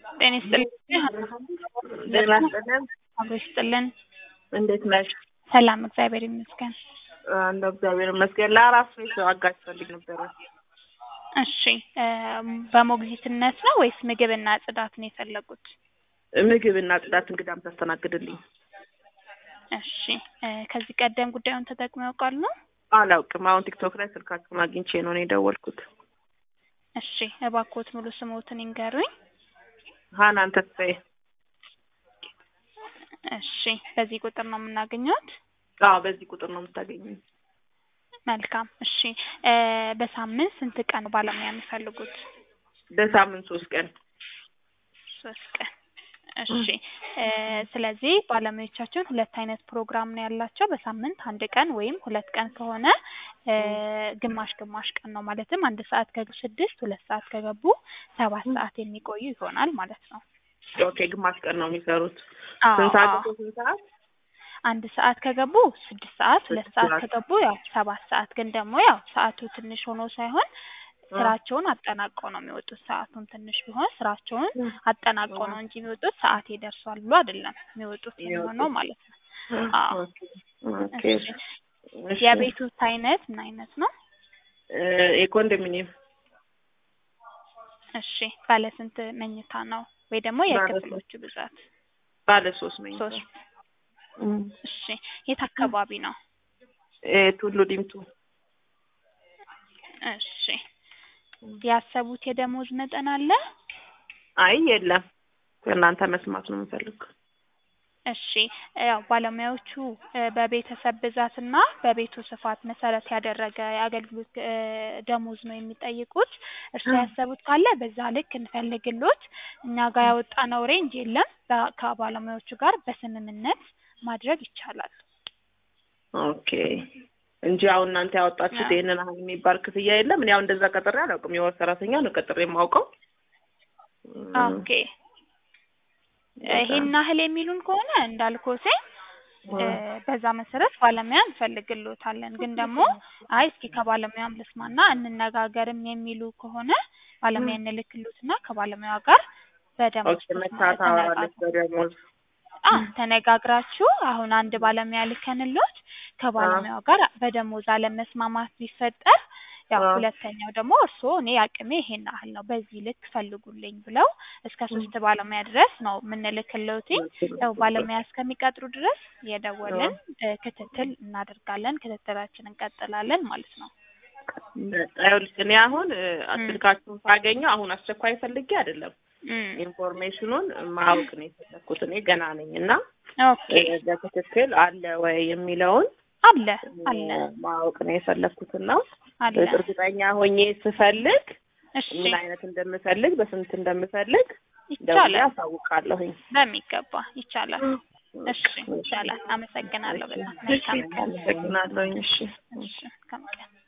ጤና ይስጥልኝ። ጤና ይስጥልን። አብሮ ይስጥልን። እንዴት ነሽ? ሰላም እግዚአብሔር ይመስገን። እንደ እግዚአብሔር ይመስገን። ለአራት ቤት አጋዥ ፈልግ ነበረ። እሺ እ በሞግዚትነት ነው ወይስ ምግብና ጽዳት ነው የፈለጉት? ምግብና ጽዳት እንግዳም ታስተናግድልኝ። እሺ እ ከዚህ ቀደም ጉዳዩን ተጠቅመው ያውቃሉ? አላውቅም። አሁን ቲክቶክ ላይ ስልካችሁን አግኝቼ ነው እኔ የደወልኩት። እሺ እባክዎት ሙሉ ስሞትን ይንገሩኝ። ሀናን ተስፋዬ። እሺ በዚህ ቁጥር ነው የምናገኘት? አዎ በዚህ ቁጥር ነው የምታገኙኝ። መልካም እሺ እ በሳምንት ስንት ቀን ነው ባለሙያ የሚፈልጉት? በሳምንት ሶስት ቀን ሶስት ቀን እሺ እ ስለዚህ ባለሙያዎቻችን ሁለት አይነት ፕሮግራም ነው ያላቸው። በሳምንት አንድ ቀን ወይም ሁለት ቀን ከሆነ እ ግማሽ ግማሽ ቀን ነው ማለትም አንድ ሰዓት ከገቡ ስድስት ሁለት ሰዓት ከገቡ ሰባት ሰዓት የሚቆዩ ይሆናል ማለት ነው። ኦኬ ግማሽ ቀን ነው የሚሰሩት። አዎ ስንት ሰዓት አዎ። እስከ ስንት ሰዓት? አንድ ሰዓት ከገቡ ስድስት ሰዓት ሁለት ስድስት ሰዓት ሰዓት። ከገቡ ያው ሰባት ሰዓት ግን ደግሞ ያው ሰዓቱ ትንሽ ሆኖ ሳይሆን ስራቸውን አጠናቀው ነው የሚወጡት። ሰዓቱም ትንሽ ቢሆን ስራቸውን አጠናቀው ነው እንጂ የሚወጡት ሰዓቴ ደርሷል ብሎ አይደለም የሚወጡት የሚሆነው ማለት ነው። አዎ ኦኬ ኦኬ። እሺ እሺ። የቤቱት አይነት ምን አይነት ነው? እ የኮንዶሚኒየም እሺ ባለ ስንት መኝታ ነው ወይ ደግሞ ባለ የክፍሎቹ ብዛት? ባለ ሶስት መኝታ ሶስት እም። እሺ የት አካባቢ ነው? እ ቱሉ ዲምቱ እሺ ያሰቡት የደሞዝ መጠን አለ? አይ የለም ከእናንተ መስማት ነው የምፈልገው። እሺ ያው ባለሙያዎቹ እ በቤተሰብ ብዛትና በቤቱ ስፋት መሰረት ያደረገ የአገልግሎት እ ደሞዝ ነው የሚጠይቁት። እርስዎ ያሰቡት ካለ በዛ ልክ እንፈልግሎት። እኛ ጋር ያወጣነው ሬንጅ የለም። በ- ከባለሙያዎቹ ጋር በስምምነት ማድረግ ይቻላል። ኦኬ እንጂ አሁን እናንተ ያወጣችሁት አዎ። ይሄንን አሁን የሚባል ክፍያ የለም። እኔ አሁን እንደዛ ቀጥሬ አላውቅም። የወር ሰራተኛ ነው ቀጥሬ የማውቀው። እም፣ ኦኬ ይሄን ያህል የሚሉን ከሆነ እንዳልኮቴ እ በዛ መሰረት ባለሙያ እንፈልግሎታለን። ግን ደግሞ አይ እስኪ ከባለሙያም ልስማና እንነጋገርም የሚሉ ከሆነ ባለሙያ እንልክሎትና ከባለሙያዋ ጋር በደሞዝ ኦኬ መታት አወራለች በደሞዝ አ ተነጋግራችሁ አሁን አንድ ባለሙያ ልከንሎት ከባለሙያው ጋር በደሞዝ አለመስማማት ቢፈጠር ያው አዎ። ሁለተኛው ደግሞ እርስዎ እኔ አቅሜ ይሄን ያህል ነው በዚህ ልክ ፈልጉልኝ ብለው እስከ ሶስት ባለሙያ ድረስ ነው የምንልክልዎት። ያው ባለሙያ እስከሚቀጥሩ ድረስ የደወልን እ ክትትል እናደርጋለን። ክትትላችን እንቀጥላለን ማለት ነው። ይኸውልሽ እኔ አሁን እ ስልካችሁን ሳገኘው አሁን አስቸኳይ ፈልጌ አይደለም እም ኢንፎርሜሽኑን ማወቅ ነው የፈለኩት። እኔ ገና ነኝ እና ኦኬ እ በትክክል አለ ወይ የሚለውን አለ አለ እ ማወቅ ነው የፈለኩት እና አለ እርግጠኛ ሆኜ ስፈልግ እሺ ምን አይነት እንደምፈልግ በስንት እንደምፈልግ ደውዬ ይቻላል አሳውቃለሁኝ። በሚገባ ይቻላል። እሺ ይቻላል። አመሰግናለሁ በጣም መልካም ቀን። አመሰግናለሁኝ። እሺ እሺ መልካም ቀን።